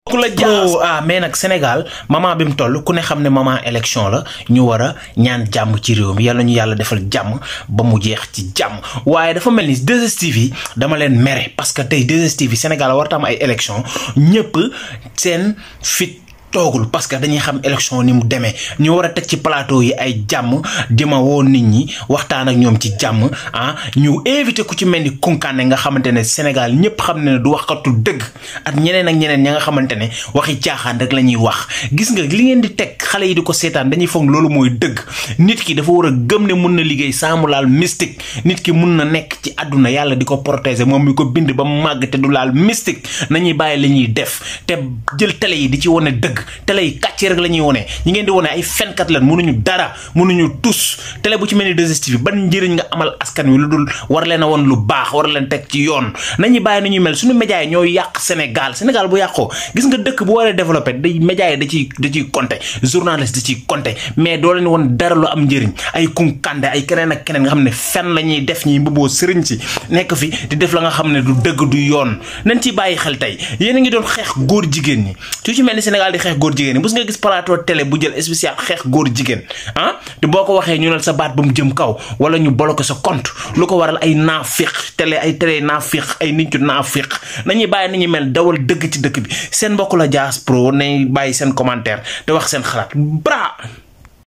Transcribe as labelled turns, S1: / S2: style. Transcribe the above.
S1: ku la jaas ah mais nag Sénégal moment bi mu toll ku ne xam ne moment élection la ñu war a ñaan jàmm ci réew mi yàlla ñu yàlla defal jàmm ba mu jeex ci jàmm waaye dafa mel ni 2STV yi dama leen mere parce que tey 2STV Sénégal war tam ay élection ñëpp seen fit toogul parce que dañuy xam élection ni mu demee ñu war a teg ci plateau yi ay jàmm di ma woo nit ñi waxtaan ak ñoom ci jàmm ah ñu invité ku ci mel ni Koukandé nga xamante ne Sénégal ñëpp xam ne du waxkatu dëgg ak ñeneen ak ñeneen ña nga xamante ne waxi caaxaan rek la ñuy wax gis nga li ngeen di teg xale yi di ko seetaan dañuy foog loolu mooy dëgg nit ki dafa war a gëm ne mun na liggéey sans mu laal mystique nit ki mun na nekk ci àdduna yàlla di ko protéger moom mi ko bind ba mu màgg te du laal mystique nañuy bàyyi li ñuy def te jël télé yi di ci wane dëgg télé yi kàcce rek la ñuy wone ñi ngeen di wone ay fenkat lan mënuñu dara mënuñu tus télé bu ci mel ni 2STV ban njëriñ nga amal askan wi lu dul war leen a woon lu baax war leen teg ci yoon nañuy bàyyi nu ñuy mel suñu média yi ñooy yàq Sénégal Sénégal bu yàqoo gis nga dëkk bu waree développé day média yi da ciy da ciy compté journaliste da ciy compté mais doo leen woon dara lu am njëriñ ay Koukandé ay keneen ak keneen nga xam ne fen la ñuy def ñi mbubboo sëriñ si nekk fi di def la nga xam ne du dëgg du yoon nañ ciy bàyyi xel tey yéen a ngi doon xeex góor jigéen ñi su ci mel ni Sénégal di xeex góor jigéen ñi bus nga gis plateau télé bu jël spécial xeex góor jigéen ah te boo ko waxee ñu ne sa baat ba mu jëm kaw wala ñu bloqué sa compte lu ko waral ay naafiq télé ay télé naafiq ay nit ñu naafiq nañuy bàyyi nañu mel dawal dëgg ci dëkk bi seen mbokk la Dias Pro nañ bàyyi seen commentaire te wax seen xalaat bra